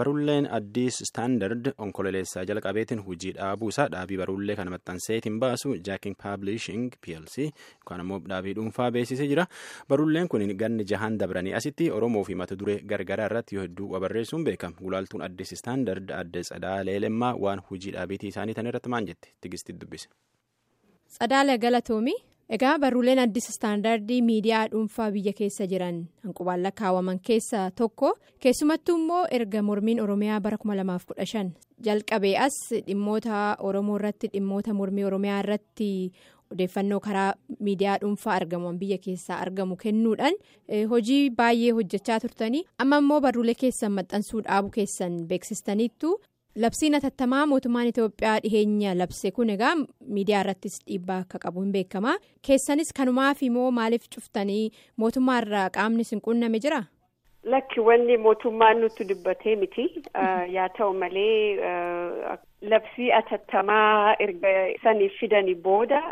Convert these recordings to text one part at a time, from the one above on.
barulleen addis istaandard onkololeessaa jalqabeetiin hojii dhaabuu isaa dhaabii barullee kana maxxanseetiin baasu jaaking paablishing plc yookaan ammoo dhaabii dhuunfaa beeksisee jira barulleen kun ganni jahaan dabranii asitti oromoo fi mata duree gargaraa irratti yoo hedduu barreessuun beekama gulaaltuun addis istaandard adde tsadaa leelemmaa waan hojii dhaabiitii isaanii tan irratti maan jette tigistii dubbise. Tsadaala Galatoomi egaa barruuleen addis istaandardii miidiyaa dhuunfaa biyya keessa jiran hanqubaan lakkaawwaman keessaa tokko keessumattuu immoo erga mormiin oromiyaa bara 2015 jalqabee as dhimmoota oromoo irratti dhimmoota mormii oromiyaa irratti odeeffannoo karaa miidiyaa dhuunfaa argaman biyya keessaa argamu kennuudhaan hojii baay'ee hojjechaa turtanii amma immoo barruulee keessan maxxansuu dhaabu keessan beeksistaniittu. Labsiin atattamaa mootummaan Itoophiyaa dhiheenya labse kun egaa miidiyaa irrattis dhiibbaa akka qabu hin beekama. Keessanis kanumaaf immoo maaliif cuftanii mootummaa irraa qaamni sin qunname jira? Lakki wanni mootummaan nutti dubbatee miti. Yaa ta'u malee labsii atattamaa erga saniif fidanii booda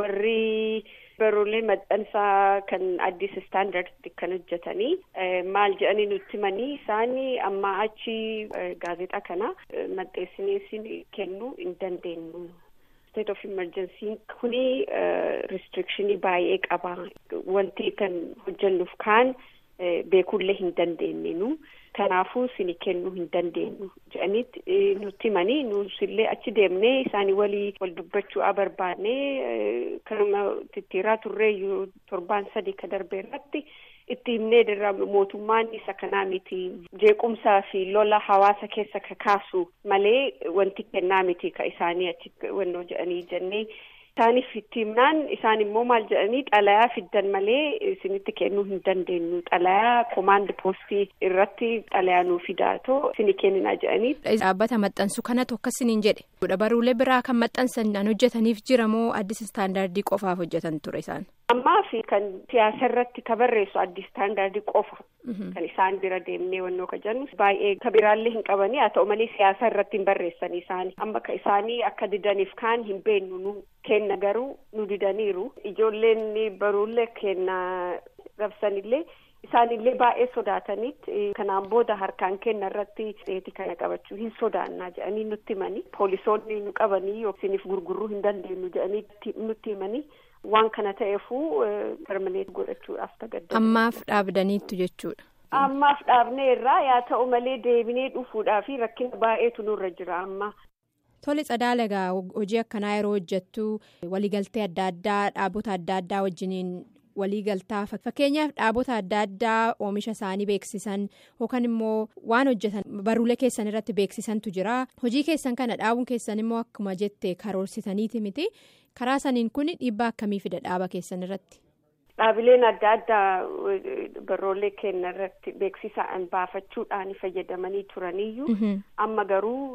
warri. Barruulee maxxansaa kan addis istaandardi kan hojjetanii maal jedhanii nutti himanii isaanii amma achi gaazexaa kana maxxansinee kennuu hin dandeenyu. State of emergency kuni restrictionii baay'ee qaba. Wanti kan hojjennuuf kaan beekullee hin dandeenyu. Kanaafuu sini kennuu hin dandeenyu jedhanitti nutti himanii nuusillee achi deemnee isaanii walii wal dubbachuu barbaannee kanuma tittiiraa turreeyyuu torbaan sadii ka darbe irratti itti himnee dirra mootummaan isa kanaa miti jeequmsaa fi lola hawaasa keessa ka kaasu malee wanti kennaa miti ka isaanii achi wannoo jedhanii jennee. Isaaniif itti himnaan isaan immoo maal jedhanii xalayaa fiddan malee isinitti kennuu hin dandeenyu xalayaa komaand poostii irratti xalayaa nuu fidaatoo isini kenninaa jedhanii. Dhaabbata maxxansu kanatu akkasiniin jedhe. Barruulee biraa kan maxxansan hojjetaniif jira moo addis istaandardii qofaaf hojjetan ture isaan? Ammaa fi kan siyaasa irratti ka barreessu addis istaandardii qofa. Kan isaan bira deemnee wannoo ka jennu baay'ee ka biraallee hin qabanii haa ta'u malee siyaasa irratti hin barreessanii isaanii amma ka isaanii akka didaniif kaan hin beennu nu kenna garuu nu didaniiru ijoolleen baruullee kenna rabsanillee isaanillee baay'ee sodaatanitti kanaan booda harkaan kenna irratti dheetii kana qabachuu hin sodaannaa jedhanii nutti himanii poolisoonni nu qabanii isiniif gurguruu hin dandeenyu jedhanii nutti himanii. Waan kana ta'eefuu permaneet godhachuudhaaf tagadda. Ammaaf dhaabdaniittu jechuudha. Ammaaf dhaabnee irraa yaa ta'u malee deebinee dhufuudhaa fi rakkina baay'eetu nurra jira amma. Tole Tsadaala egaa hojii akkanaa yeroo hojjettu waliigaltee adda addaa dhaabota adda addaa wajjiniin waliigaltaa fakkeenyaaf dhaabota adda addaa oomisha isaanii beeksisan yookaan immoo waan hojjetan barruulee keessan irratti beeksisantu jira hojii keessan kana dhaabuun keessan immoo akkuma jette karoorsitaniiti miti. karaa saniin kun dhiibbaa akkamii fida dhaaba keessan irratti. Dhaabileen adda addaa barruulee keenya irratti beeksisaan baafachuudhaan fayyadamanii turaniyyuu amma garuu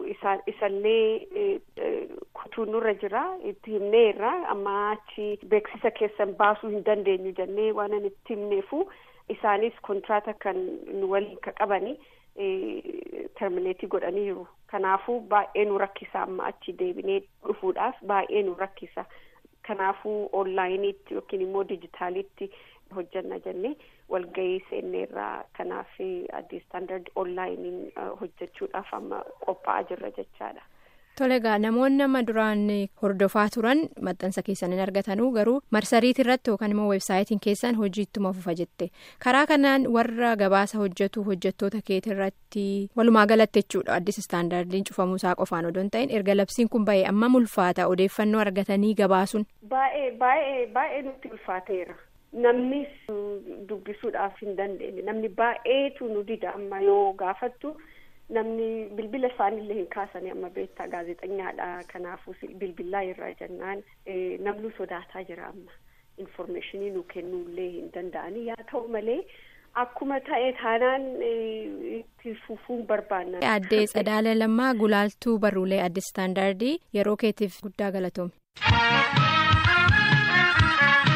isallee kutuu nurra jira itti himneerra amma achi beeksisa keessan baasuu hin dandeenyu jennee waan itti himneefu isaanis kontraata kan nu waliin ka qabani. termineetii godhaniiru kanaafuu baay'ee nu rakkisa amma achi deebinee dhufuudhaaf baay'ee nu rakkisa kanaafuu onlaayiniitti yookiin immoo dijitaalitti hojjanna jennee walgahii seenneerraa kanaaf addis istaandard onlaayiniin hojjechuudhaaf amma qophaa'aa jirra jechaadha. Tole egaa namoonni amma duraan hordofaa turan maxxansa keessan hin argatanuu garuu marsariitii irratti yookaan immoo weebsaayitiin keessan hojii ittuma fufa jette karaa kanaan warra gabaasa hojjetu hojjettoota keetii irratti walumaa galatti jechuudha addis istaandardiin cufamuu isaa qofaan odoo hin ta'in erga labsiin kun ba'e amma ulfaata odeeffannoo argatanii gabaasuun. Baay'ee baay'ee baay'ee nutti ulfaateera namni dubbisuudhaaf hin dandeenye namni baay'eetu nu dida amma yoo gaafattu. Namni bilbila isaaniillee hin kaasanii amma beektaa gaazexeessaadha kanaafuu bilbilaa irraa jennaan namni sodaataa jira amma informeeshinii nu kennuullee hin danda'anii yaa ta'u malee akkuma ta'e taanaan itti fufuun barbaanna. Addee Tsadaala Lammaa Gulaaltuu Barruulee Addis Istaandardii yeroo keetiif guddaa galatoome.